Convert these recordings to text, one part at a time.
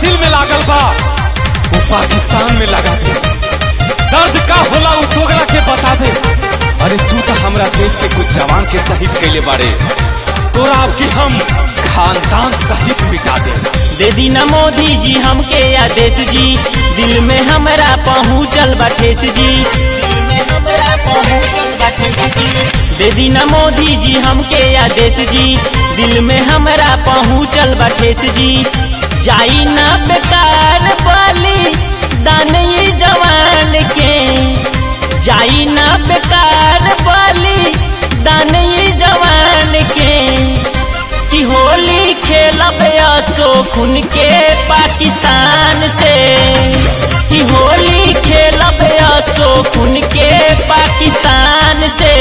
दिल में लागल बा वो पाकिस्तान में लगा दे दर्द का होला उ तोगरा के बता दे अरे तू तो हमरा देश के कुछ जवान के शहीद कैले बारे तोरा अब की हम खानदान सहित मिटा दे दे दी न मोदी जी हमके आदेश जी दिल में हमरा पहुँचल बा ठेस जी दिल में हमरा पहुँचल बा ठेस जी दे दी न मोदी जी हमके आदेश जी दिल में हमरा पहुँचल बा ठेस जी जाई ना बेकार बली दान ये जवान के जाई ना बेकार बली दान ये जवान के कि होली खेलब असो खुन के पाकिस्तान से कि होली खेलब असो खुन के पाकिस्तान से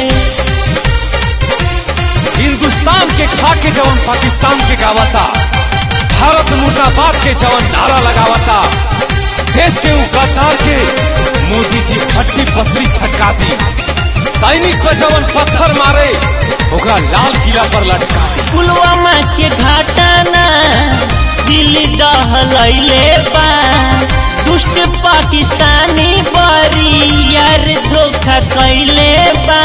हिंदुस्तान के खा के जवन पाकिस्तान के गावता भारत मुर्दाबाद के जवन नारा लगावता देश के उ गद्दार के मोदी जी हट्टी पसरी छटका दी सैनिक पर जवन पत्थर मारे ओकरा लाल किला पर लटका दी पुलवामा के घटना दिल दहलैले बा दुष्ट पाकिस्तानी बरी यार धोखा कैले बा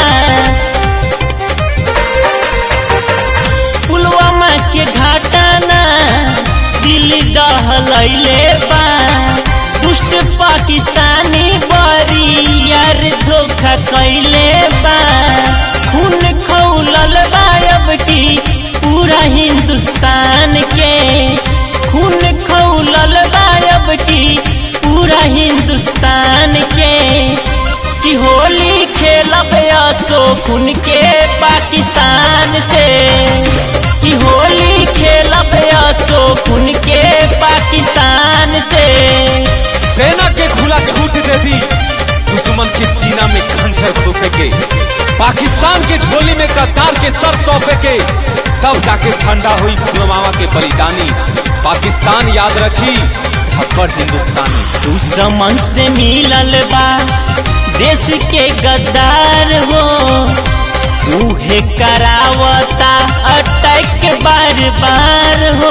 पुलवामा के घटना दिल दहलैले बा दुष्ट पाकिस्तानी बरी यार धोखा कैले बा खून खौलल बायब की पूरा हिंदुस्तान के खून खौलल बायब की पूरा हिंदुस्तान के कि होली खेलब असो खून के पाकिस्तान से कि होली खेलब असो खून के पाकिस्तान से सेना के खुला छूट दे दी दुश्मन के सीना में खंजर घोपे के पाकिस्तान के झोली में गद्दार के सर सौंपे के तब जाके ठंडा हुई पुलवामा के बलिदानी पाकिस्तान याद रखी थप्पड़ हिंदुस्तानी दुश्मन से मिलल बा देश के गद्दार हो उहे करावता अटैक बार बार हो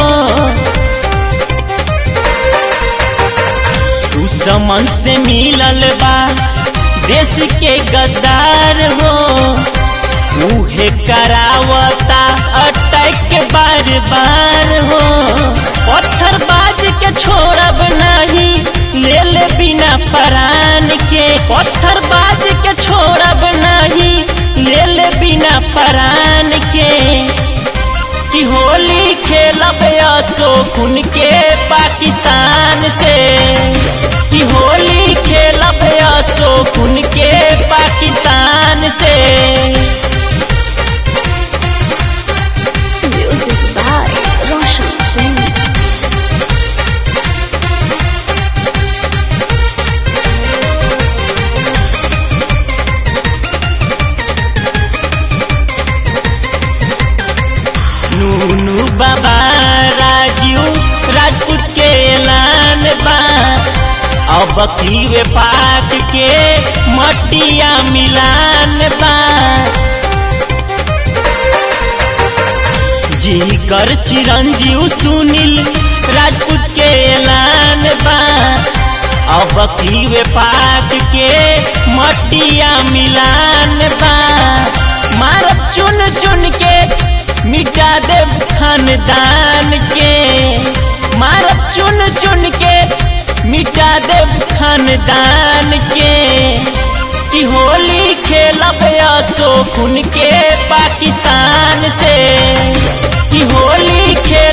दुश्मन से मिलल बा देश के गद्दार हो उहे करावता अटैक बार बार हो पत्थर बाज के छोड़ब नहीं ले ले बिना परान के पत्थर बाज के छोड़ब नहीं ले ले बिना परान के कि होली खेलब असो खून के पाकिस्तान से कि होली खेलब असो खून के पाकिस्तान से Music by Roshan Singh. नूनू बाबा राजू राजपूत के ऐलान बा अब की पाक के मटिया मिलान बा जी कर चिरंजीव सुनील राजपूत के ऐलान बा अब की पाक के मटिया मिलान बा मारब चुन चुन के मिटा दे खानदान के मारब चुन चुन के मिटा दे खानदान के कि होली खेलब असो खून के पाकिस्तान से कि होली खेल